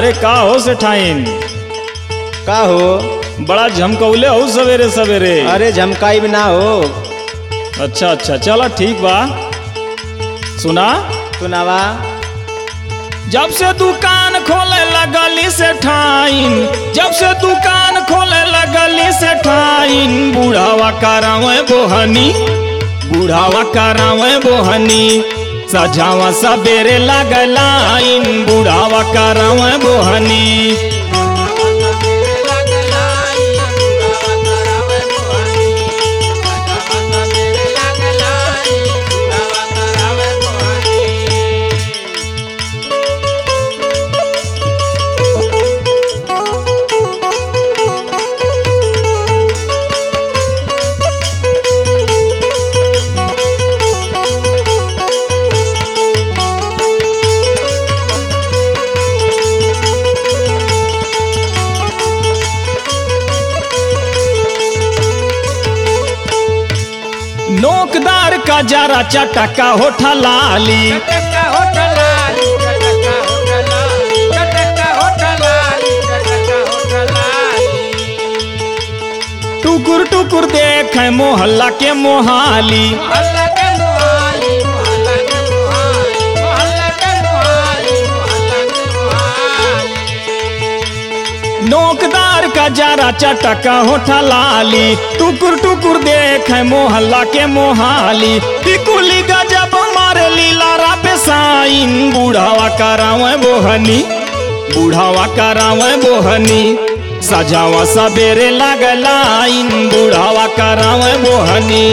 अरे का हो सेठाइन का हो बड़ा झमकौले हो सवेरे सवेरे अरे झमकाई भी ना हो अच्छा अच्छा चलो ठीक बा सुना सुनावा जब से दुकान खोले लगली से ठाइन जब से दुकान खोले लगली से ठाइन बूढ़ावा करावे बोहनी बूढ़ावा करावे बोहनी सजावा सबेरे लगलाइन बूढ़ावा करावे बोहनी नोकदार का जरा चटका होठा लाली टुकुर टुकुर देख मोहल्ला के मोहाली नोकदार का जरा चटका होठा लाली टुकुर टुकुर देख मोहल्ला के मोहाली टिकुली गजब मारे लीला पे साइन बूढ़ावा करावे बोहनी बूढ़ावा करावे बोहनी सजावा सबेरे लगलाइन बूढ़ावा करावे बोहनी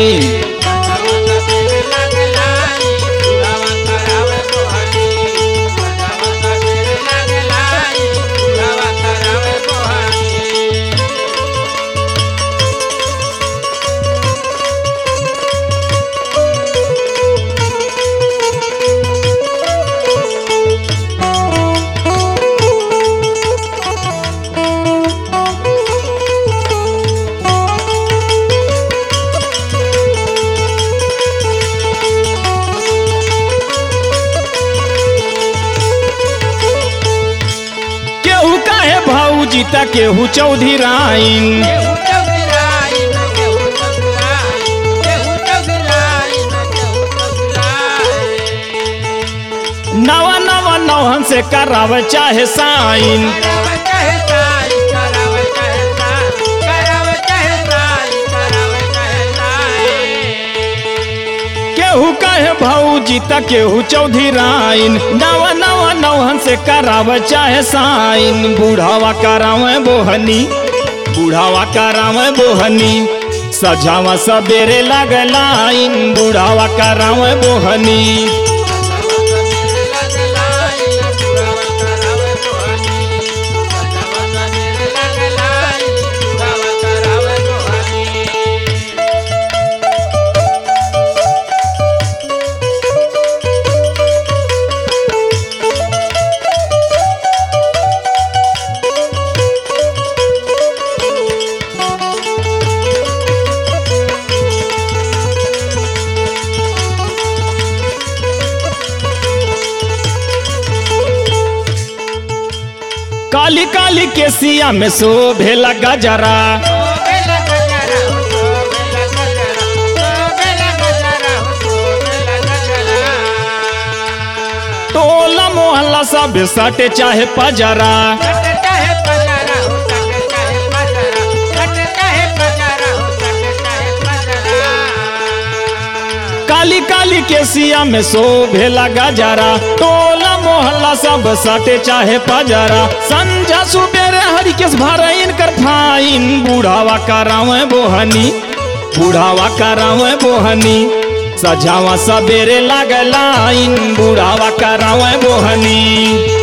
केहू काहे भाऊजी त केहू चौधरी राइन नवा नवा नौहन से करावे चाहे साइन केहू कहे भौजी त केहू चौधरी राइन नवा नवा नौहन से करावे चाहे साइन बूढ़ावा करावे बोहनी बूढ़ावा करावे बोहनी सजावा सबेरे लगलाइन बूढ़ावा करावे बोहनी काली काली के सिया में शोभे लगा जरा टोला मोहल्ला सब सटे चाहे पजरा काली काली के सिया में शोभे लगा जरा टोला मोहल्ला सब सटे चाहे पजरा संझा सुबेरे हरिकेश भरइन कर फाइन बूढ़ावा करावे बोहनी बूढ़ावा करावे बोहनी सजावा सबेरे लगलाइन बूढ़ावा करावे बोहनी